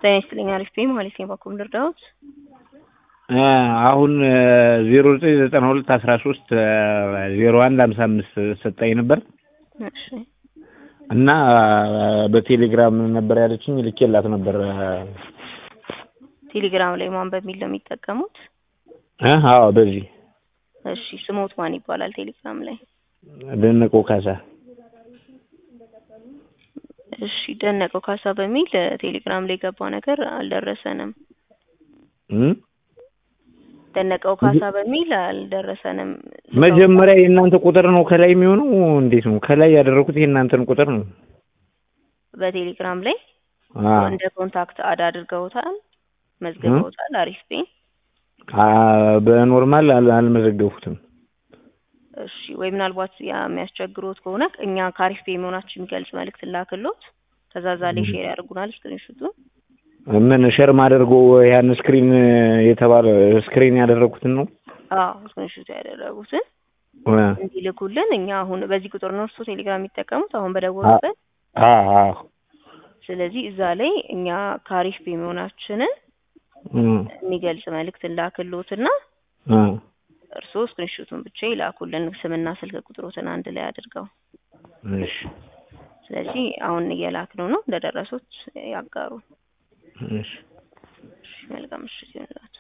ጤና ይስጥልኝ አሪፍ ነኝ ማለት ነው። በኩል ልርዳዎት? አሁን ዜሮ ዘጠኝ ዘጠና ሁለት አስራ ሶስት ዜሮ አንድ ሀምሳ አምስት ሰጠኝ ነበር እሺ እና በቴሌግራም ነበር ያለችኝ ልኬላት ነበር። ቴሌግራም ላይ ማን በሚል ነው የሚጠቀሙት? እ አዎ በዚህ እሺ ስሞት ማን ይባላል? ቴሌግራም ላይ ደነቀው ካሳ እሺ ደነቀው ካሳ በሚል ቴሌግራም ላይ የገባ ነገር አልደረሰንም። እ ደነቀው ካሳ በሚል አልደረሰንም። መጀመሪያ የእናንተ ቁጥር ነው ከላይ የሚሆነው እንዴት ነው? ከላይ ያደረኩት የእናንተን ቁጥር ነው። በቴሌግራም ላይ አዎ እንደ ኮንታክት አድ አድርገውታል፣ መዝግበውታል። አሪፍ ቤን አ በኖርማል አል- አልመዘገብኩትም። እሺ ወይ ምናልባት ያ የሚያስቸግሮት ከሆነ እኛ ከአሪፍ ቤ መሆናችን የሚገልጽ መልእክት ላክሎት። ከዛ እዛ ላይ ሼር ያደርጉናል ስክሪንሹቱን። ምን ሸር ማደርገው ያን ስክሪን የተባለ ስክሪን ያደረኩትን ነው። አዎ ስክሪንሹት ያደረጉትን እ እንዲልኩልን እኛ አሁን በዚህ ቁጥር ነው እርሶ ቴሌግራም የሚጠቀሙት አሁን በደወሉበት። አ አ ስለዚህ እዛ ላይ እኛ ከአሪፍ ቤ መሆናችንን እ የሚገልጽ መልእክት ላክሎትና እ እርስዎ ስክሪንሹቱን ብቻ ይላኩልን ስምና ስልክ ቁጥሮትን አንድ ላይ አድርገው። እሺ ስለዚህ አሁን እየላክነው ነው እንደደረሱት ያጋሩ። እሺ እሺ መልካም ምሽት ይሁንላችሁ።